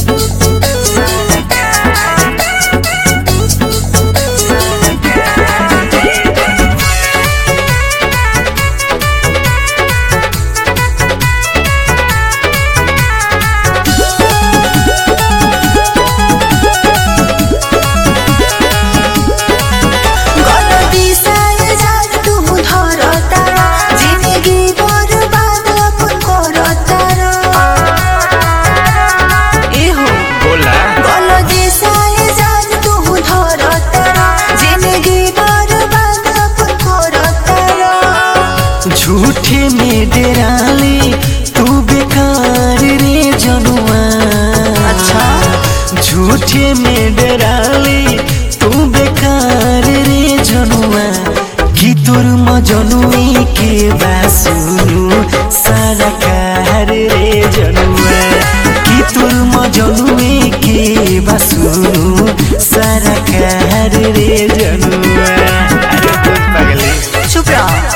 गलती सारे जान तुम धरतारा जिंदगी बर्बाद अपन करतारा एहो बोला गलती सारे जान तुम धरतारा जिंदगी बर्बाद अपन करतारा झूठे में डेराली तू बेकार रे जनुआ अच्छा। झूठे में डेराली तू बेकार रे जनुआ कि तोर मजनुई के बासुनु सारा कार रे जनुआ कि तोर मजनुई के बासुनु सारा कार रे जनुआ अरे तू पगली चुप रहो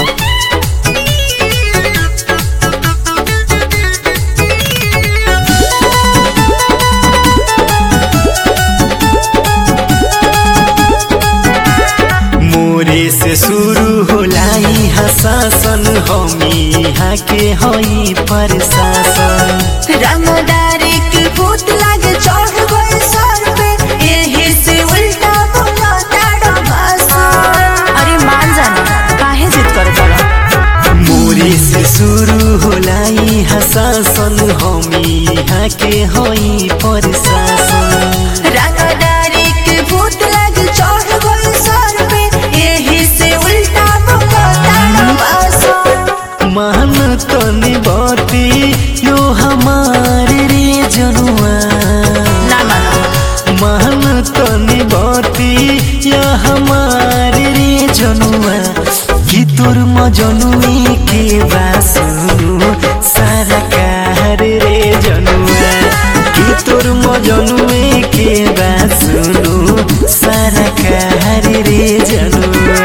मोरे से शुरू होला यहाँ शासन हमी यहाँ के हई प्रशासन रंगदारी की भूत लागे चढ़ गए सर पे यही से उल्टा बोला ताड़ा भाषा अरे मान जाना काहे जिद कर पड़ा मोरे से शुरू होला यहाँ शासन हमी यहाँ के हई प्रशासन रंगदारी की भूत लागे चढ़ गए सर पे यही से उल्टा बोला ताड़ा भाषा मान तनी बाती यो हमारे रे जनुआ ना मानो मान तनी बाती या हमारे रे जनुआ कि तोर मजनुई के बासुनु सारा कार रे जनुआ कि तोर मजनुई के बासुनु सारा कार रे जनुआ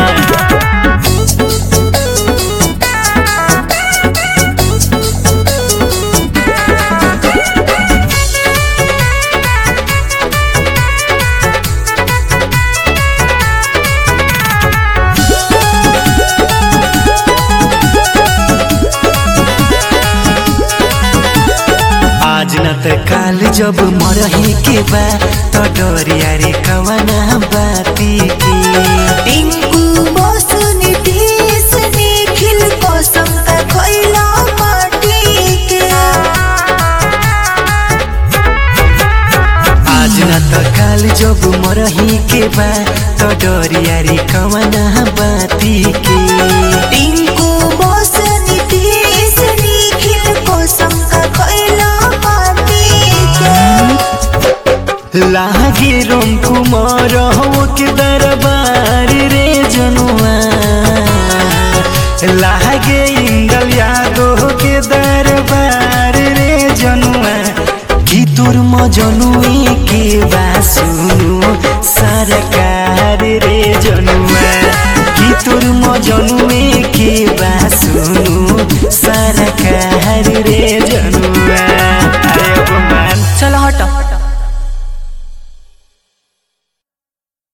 आज न त काल जब मरही के बा त डरिया रे कवना बाती के टिंकू बस नीतीश निखिल कसम का खैला माटी के आज न त काल जब मरही के बा त डरिया रे कवना बाती के टिंकू बस नीतीश निखिल कसम का खैला माटी के लागे रोम कुमार हो के दरबार रे जनुआ लागे इंदल यादव के दरबार रे जनुआ कि तोर मजनुई के बासुनु सरकार रे जनुआ कि तोर मजनुई